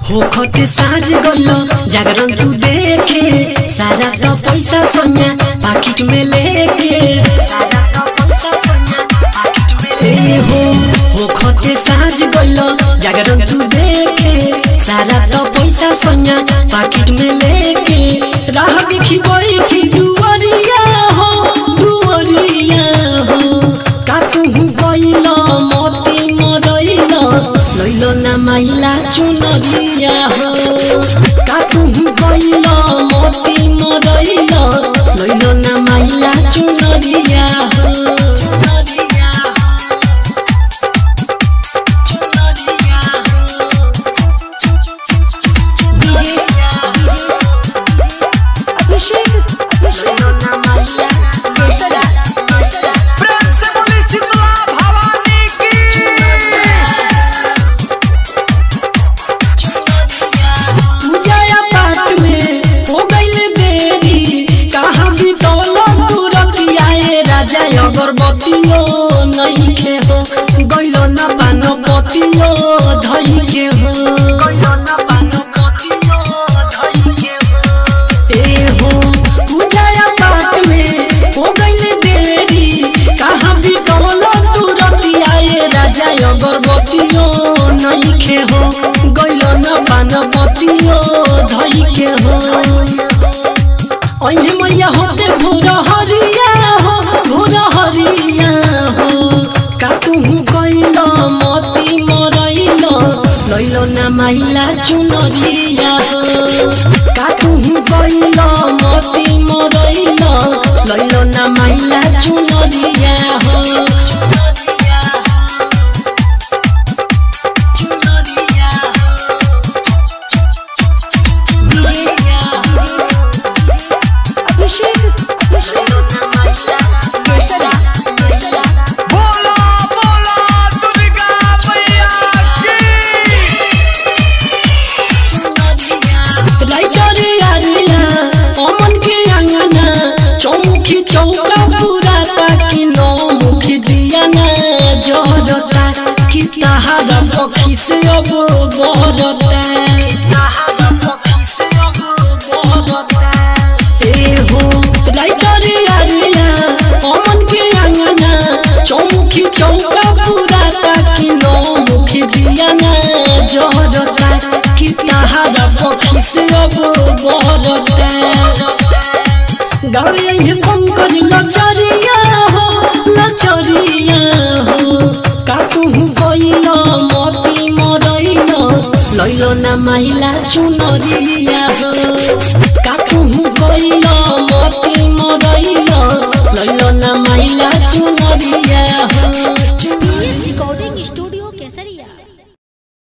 होखते साँझ गइल जागरण तू देखे सारा तो पैसा सोनिया पाकिट में लेके सारा तो पैसा सोनिया पाकिट में ले हो होखते साँझ गइल जागरण तू देखे सारा तो पैसा सोनिया पाकिट में लेके राह देखी बैठी दुवरिया हो दुवरिया हो का तुहु गइल मोती मरइल लइल ना माइला चुनरिया हो का तुहु गइल मोती मरइल लइल ना माइला चुनरिया हो चुनरिया हो चुनरिया हो अभिषेक अभिषेक लइल ना माइला माइला माइला प्रेम से बोली शीतला भवानी की पूजा पाठ में हो गइल देरी कहाँ भी दौलत तुरंत आए राजा अगरबत्तियो नहीं के हो गइलो न पान पतियो धई के हो गइलो न पान पतियो धई के हो ए हो पूजा पाठ में हो गइल देरी कहाँ भी दौलत तुरंत आए राजा अगरबत्तियो नहीं के हो गइलो न पान पतियो धई के हो अहे मैया होते भोर हरिया हो भोर हरिया हो का तुहु गइल मती मरइल लइल ना माइला चुनरिया हो का तुहु गइल मती मरइल लइल ना माइला चुनरिया हो चुनरिया हो चुनरिया हो अभिषेक अभिषेक बोला बोला दुर्गा मैया की राइटर आलिया अमन के अंगना चौमुखी चौका पूरा ताकि नौ मुखी दिया ना जरता कि तहारा पक्षी से अब बरता तहारा पक्षी से अब बरता ए हो राइटर आलिया अमन के अंगना चौमुखी चौका पूरा ताकि नौ मुखी दिया ना जरता कि तहारा पक्षी से अब बरता गावे ये पंकज लचरिया हो लचरिया हो का तुहु गइल मती मरइल लइल ना माइला चुनरिया हो का तुहु गइल मती मरइल लइल ना माइला चुनरिया